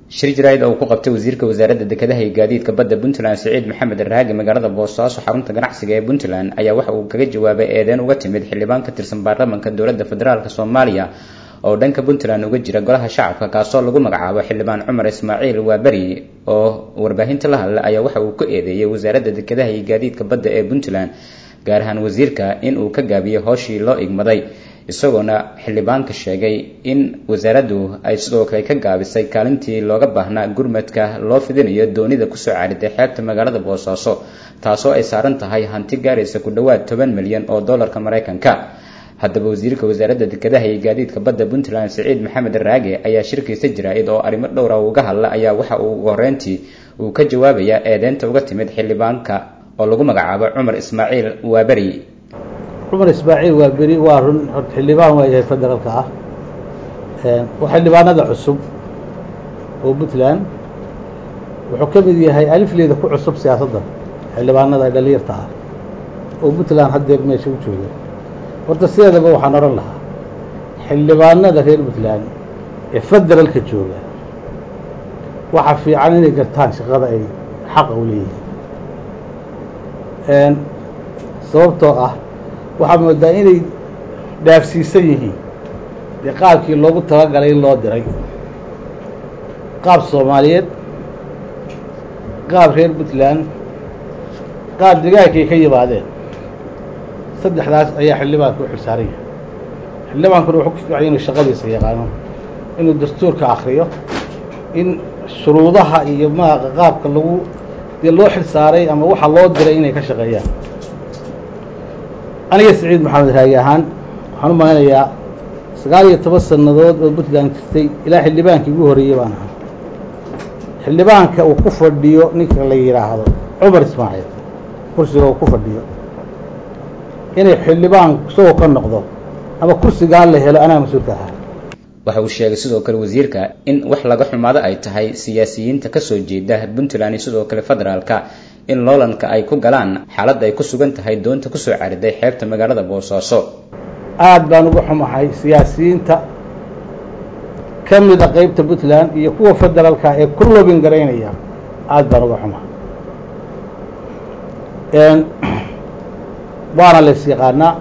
shir jaraa'id oo uu ku qabtay wasiirka wasaaradda dekedaha iyo gaadiidka badda puntland siciid maxamed raagi magaalada boosaaso xarunta ganacsiga ee puntland ayaa waxa uu kaga jawaabay eedeyn uga timid xildhibaan ka tirsan baarlamanka dowladda federaalk soomaaliya oo dhanka puntland uga jira golaha shacabka kaasoo lagu magacaabo xildhibaan cumar ismaaciil waaberi oo warbaahinta la hadla ayaa waxa uu ku eedeeyey wasaaradda dekedaha iyo gaadiidka badda ee puntland gaar ahaan wasiirka in uu ka gaabiyey hooshii loo igmaday isagoona xildhibaanka sheegay in wasaaraddu ay sidoo kale ka gaabisay kaalintii looga baahnaa gurmadka loo fidinayo doonida kusoo caariday xeebta magaalada boosaaso taasoo ay saaran tahay hanti gaaraysa ku dhowaad toban milyan oo dollarka maraykanka haddaba wasiirka wasaaradda dekedaha iyo gaadiidka badda puntland siciid maxamed raage ayaa shirkiisa jaraa'id oo arrimo dhowra uga hadla ayaa waxa uu ugu horreyntii uu ka jawaabayaa eedeynta uga timid xildhibaanka oo lagu magacaabo cumar ismaaciil waaberi cumar ismaaciil waa beri waa run xildhibaan waa yahay federaalka ah waa xildhibaanada cusub oo puntland wuxuu ka mid yahay alifleeda ku cusub siyaasadda xildhibaanada dhalinyarta ah oo puntland haddeer meesha u jooga horta sideedaba waxaan odhan lahaa xildhibaanada reer puntland ee federaalka jooga waxaa fiican inay gartaan shaqada ay xaqa u leeyihiin sababtoo ah waxaa moodaa inay dhaafsiisan yihiin dee qaabkii loogu talagalay in loo diray qaab soomaaliyeed qaab reer puntland qaab degaankay ka yimaadeen saddexdaas ayaa xildhibaanka u xilsaaran yahay xildhibaankuna wuxuu ku fiicay inuu shaqadiisa yaqaano inuu dastuurka akriyo in shuruudaha iyo maaqa qaabka lagu dee loo xilsaaray ama waxa loo diray inay ka shaqeeyaan aniga siciid maxamed raagi ahaan waxaan u maleynayaa sagaal iyo toban sannadood oo puntland jirtay ilaa xildhibaankii ugu horreeyey baan ahaa xildhibaanka uu ku fadhiyo ninka la yidhaahdo cumar ismaaciil kursiga uu ku fadhiyo inay xildhibaan isagoo ka noqdo ama kursigaan la helo anaa mas-uulka ahaa waxa uu sheegay sidoo kale wasiirka in wax laga xumaado ay tahay siyaasiyiinta kasoo jeeda puntland iyo sidoo kale federaalka in loolanka ay ku galaan xaaladda ay ku sugan tahay doonta kusoo cariday xeebta magaalada boosaaso aada baan uga xumahay siyaasiyiinta ka mida qeybta puntland iyo kuwa federaalka ee ku lobin garaynaya aada baan uga xumahay waana lays yaqaanaa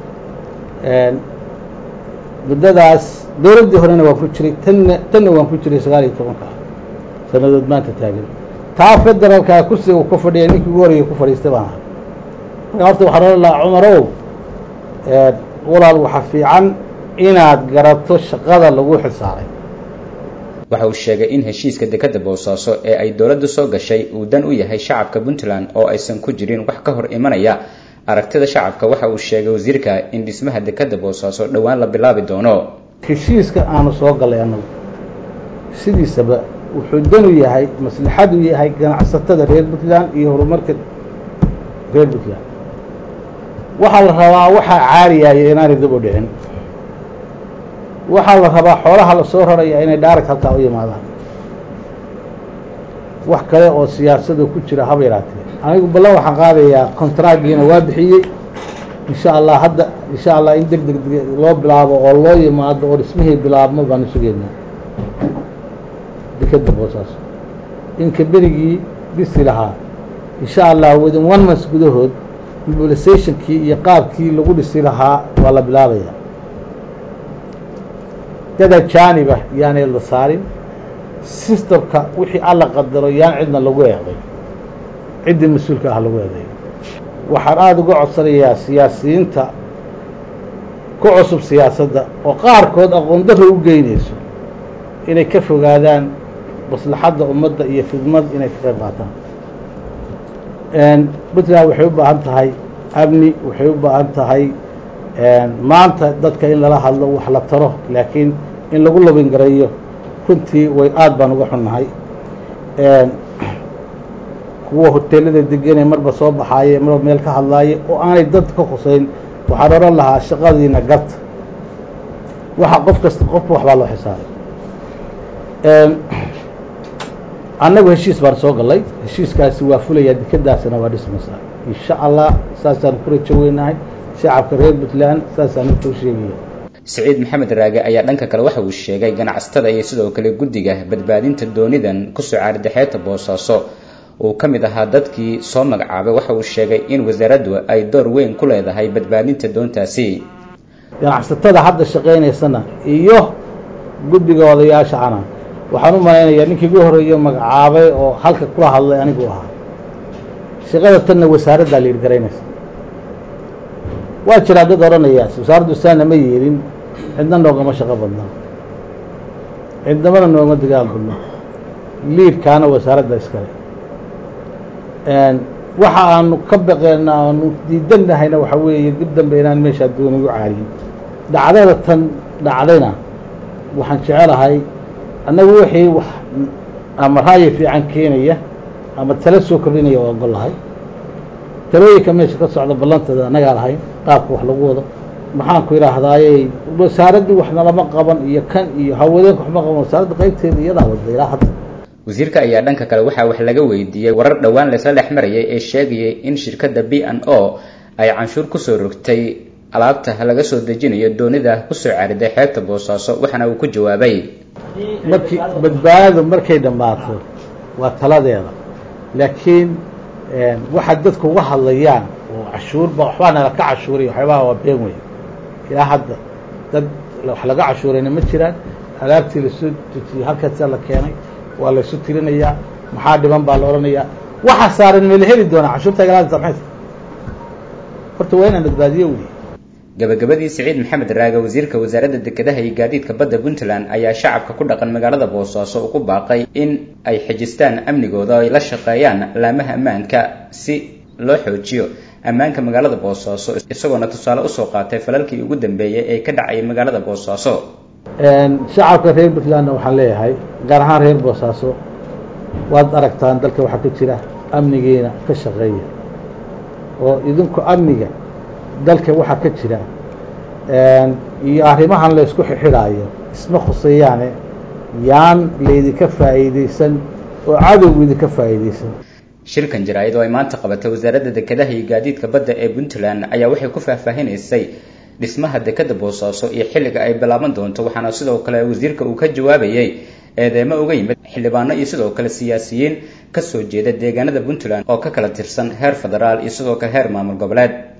muddadaas dowladdii horena waan ku jiray tanna tanna waan ku jiray sagaal iyo tobanka sannadood maanta taagan taa federaalkaa kursiga uu ka fadhiya ninkii ugu horreeyay ku fadhiistay baan ahaa marka horta waxaan odhan lahaa cumarow walaal waxaa fiican inaad garato shaqada lagu xilsaaray waxa uu sheegay in heshiiska dekadda boosaaso ee ay dowladdu soo gashay uu dan u yahay shacabka puntland oo aysan ku jirin wax ka hor imanaya aragtida shacabka waxa uu sheegay wasiirka in dhismaha dekadda boosaaso dhowaan la bilaabi doono heshiiska aanu soo gallay annagu sidiisaba wuxuu dan u yahay maslaxadu yahay ganacsatada reer puntland iyo horumarka reer puntland waxaa la rabaa waxaa caariyaaya inaanay dib u dhicin waxaa la rabaa xoolaha la soo raraya inay dhaarag halkaa u yimaadaan wax kale oo siyaasada ku jira haba yaraatee anigu ballan waxaan qaadayaa kontraagiina waa bixiyey insha allah hadda insha allah in deg deg loo bilaabo oo loo yimaado oo dhismihii bilaabmo baanu sugeynaa dekeda boosaaso inka berigii dhisi lahaa insha allah within one month gudahood mobilisationkii iyo qaabkii lagu dhisi lahaa waa la bilaabaya dada jaaniba yaanay la saarin systemka wixii alla qadaro yaan cidna lagu eeday ciddii mas-uulka ah lagu eeday waxaan aada uga codsanayaa siyaasiyiinta ku cusub siyaasadda oo qaarkood aqoon darro u geynayso inay ka fogaadaan maslaxadda ummadda iyo fidmad inay ka qayb qaataan puntland waxay u baahan tahay amni waxay u baahan tahay maanta dadka in lala hadlo wax la taro laakiin in lagu lobin gareeyo runtii way aada baan uga xunnahay kuwa hoteelada degenee marba soo baxaaye marba meel ka hadlaaye oo aanay dad ka khuseyn waxaan odhan lahaa shaqadiina garta waxa qof kasta qofba waxbaa loo xisaaray annagu heshiis baan soo gallay heshiiskaasi waa fulayaa dekadaasina waa dhismaysaa insha allah saasaan ku rajo weynahay shacabka reer puntland saasaan intuu sheegaya siciid maxamed raage ayaa dhanka kale waxa uu sheegay ganacsatada iyo sidoo kale guddiga badbaadinta doonidan kusoo caaridexeeta boosaaso uu ka mid ahaa dadkii soo magacaabay waxa uu sheegay in wasaaraddu ay door weyn ku leedahay badbaadinta doontaasi ganacsatada hadda shaqaynaysana iyo guddiga odayaasha ana waxaan u malaynayaa ninkii ugu horreeyo magacaabay oo halka kula hadlay anigu ahaa shaqada tanna wasaaraddaa la yirgaraynaysa waa jiraa dad odhanaya wasaaraddu saana ma yeelin cidna noogama shaqo badna cidnamana noogama dagaal badno liidkaana wasaaradda iskale waxa aanu ka baqeena aanu diidannahayna waxa weeye dib dambe inaan meeshaa dooni u caariyin dhacdada tan dhacdayna waxaan jecelahay annagu wixii wax ama ra'yi fiican keenaya ama tala soo kordhinaya waa ogollahay talooyinka meesha ka socda ballanteeda annagaa lahayn qaabka wax lagu wado maxaanku idhaahdaaye wasaaraddu wax nalama qaban iyo kan iyo haweenka waxma qaban wasaaradda qaybteeda iyadaa wada ilaa hadda wasiirka ayaa dhanka kale waxaa wax laga weydiiyey warar dhowaan laysla dhex marayay ee sheegayay in shirkadda b n o ay canshuur kusoo rogtay alaabta laga soo dejinayo doonida kusoo cariday xeebta boosaaso waxaana uu ku jawaabay markii badbaadadu markay dhammaato waa taladeeda laakiin waxaad dadku uga hadlayaan oo cashuurba waxbaa nala ka cashuuray waxyaabaha waa been wey ilaa hadda dad wax laga cashuurayna ma jiraan alaabtii lasoo dejiyey halkaasaa la keenay waa laysu tirinayaa maxaa dhiban baa la odhanayaa waxa saaran ma la heli doonaa cashuurta galaada maxaysa horta waa inaan badbaadiyo wey gabagabadii siciid maxamed raage wasiirka wasaaradda dekedaha iyo gaadiidka badda puntland ayaa shacabka ku dhaqan magaalada boosaaso ugu baaqay in ay xejistaan amnigooda oo ay la shaqeeyaan laamaha ammaanka si loo xoojiyo ammaanka magaalada boosaaso isagoona tusaale usoo qaatay falalkii ugu dambeeyey ee ka dhacayay magaalada boosaaso shacabka reer puntlandna waxaan leeyahay gaar ahaan reer boosaaso waad aragtaan dalka waxaa ka jira amnigiina ka shaqeeya oo idinku amniga dalka waxaa ka jira iyo arrimahan laysku xixidhaayo isma khuseeyaane yaan laydinka faa'iidaysan oo cadowgu idinka faa'iidaysan shirkan jaraa'id oo ay maanta qabatay wasaaradda dekedaha iyo gaadiidka badda ee puntland ayaa waxay ku faahfaahinaysay dhismaha dekeda boosaaso iyo xilliga ay bilaaban doonto waxaana sidoo kale wasiirka uu ka jawaabayey eedeemo uga yimid xildhibaano iyo sidoo kale siyaasiyiin kasoo jeeda deegaanada puntland oo ka kala tirsan heer federaal iyo sidoo kale heer maamul goboleed